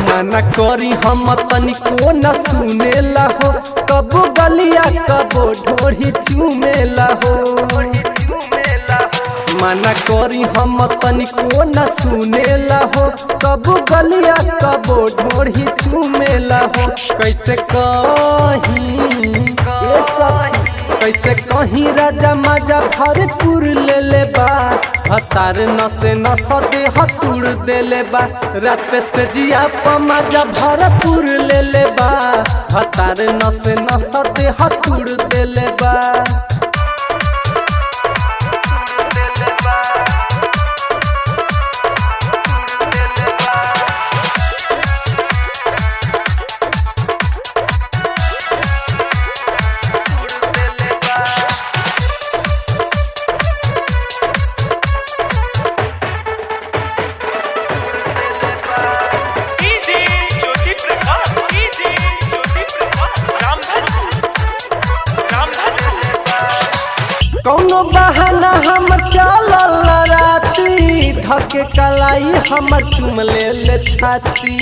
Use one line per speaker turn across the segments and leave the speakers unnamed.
मना करी हम तनिको न सुनेला हो कबो गलिया कबो ढोढ़ी चूमेला हो मना करी हम तनिको न सुनेला हो कबो गलिया कबो ढोढ़ी चूमेला हो कैसे कही ये सब कैसे कहीं राजा माजा भरपूर ले ले बा हतार नसे नस दे हतुड़ दे ले बा रात से जिया पमाजा भरपूर ले ले बा हतार नसे नस दे हतुड़ दे ले बा
डीजे ज्योति प्रकाश डीजे ज्योति प्रकाश रामधनपुर रामधनपुर
कौनो बहाना हम चलल राती धके कलाई हमर चुम ले ले छाती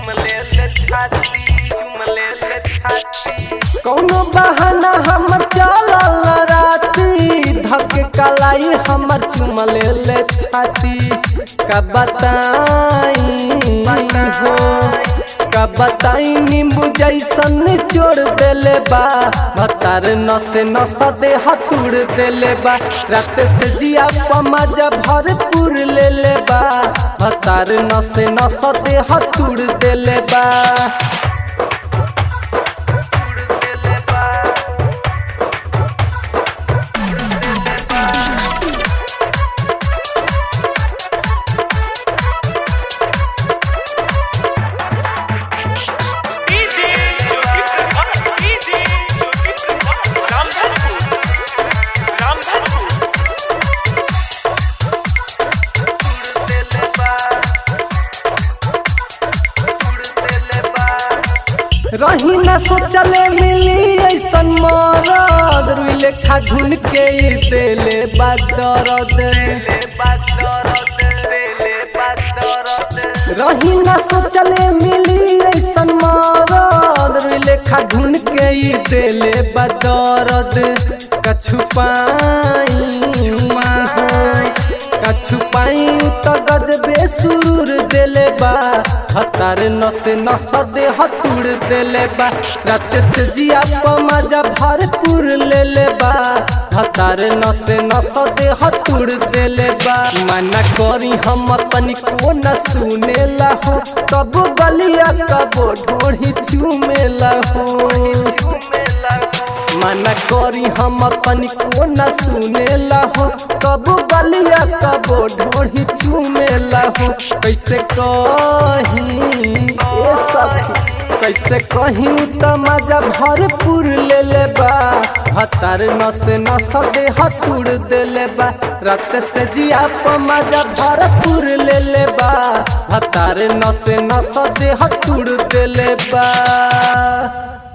कौनो बहाना हमर चलल राती धके कलाई हमर चुम ले ले छाती का बताई हो का बताई नींबू जैसन निचोड़ देले बा भतार नसे नस दे हतुड़ देले बा रात से जिया पमाजा भरपूर ले ले बा भतार नसे नस दे हतुड़ देले बा
डीजे ज्योति प्रकाश डीजे ज्योति प्रकाश रामधनपुर रामधनपुर
रही न सोचले मिली ऐसन मरद रुई लेखा घुन के ई देले बा दरद रही न सोचले मिली ऐसन मरद रुई लेखा घुन के ई देले बा दरद कछु पाई कछु पाई त गजबे सुरूर देले बा हतार नसे नस दे हतुड़ देले बा रात से जिया पमाजा भरपूर ले ले बा हतार नसे नस दे हतुड़ देले बा मना करी हम तनिको न सुनेला हो कब गलिया कब ढोढ़ी चूमेला हो मना करी हम तनिको न सुनेला हो कब गलिया कब ढोढ़ी चूमेला हो कैसे कही ए सब कैसे कहीं त मजा भरपूर ले ले बा हतार नस नस दे हतुड़ दे ले बा रात से जिया प मजा भरपूर ले ले बा हतार नस नस दे हतुड़ दे ले बा